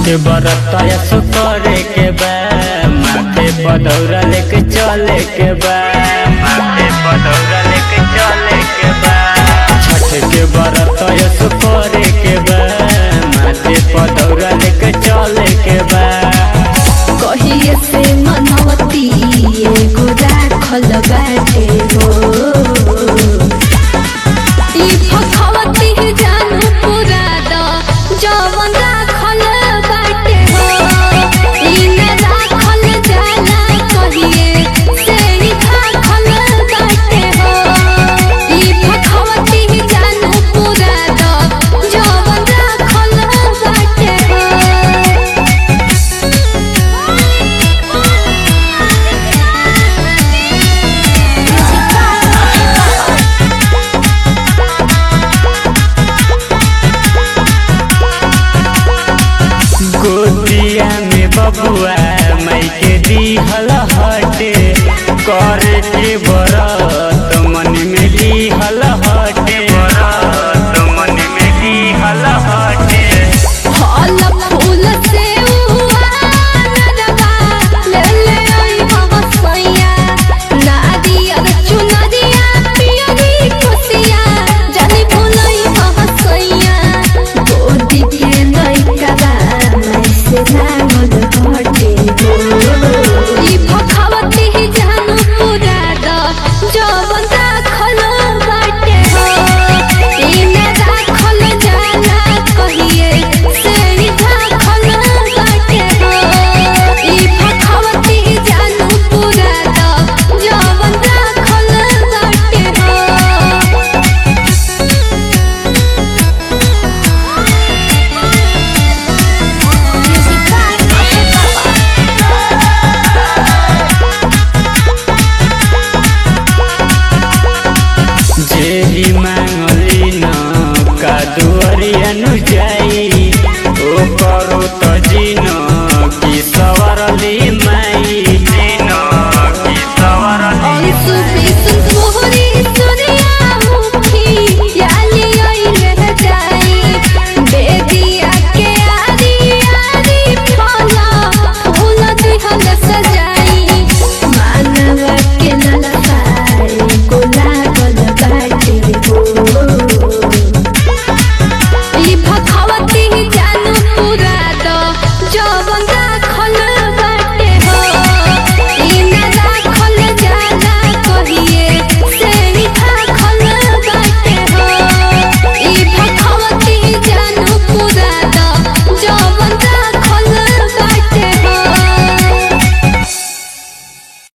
के बरत यसो करे के बा माथे पदौरा लेके चले के बा माथे पदौरा लेके चले के बा छठ के बरत यसो करे के बा माथे पदौरा लेके चले के बा कहिए से मनवती एगो राखल बाटे हो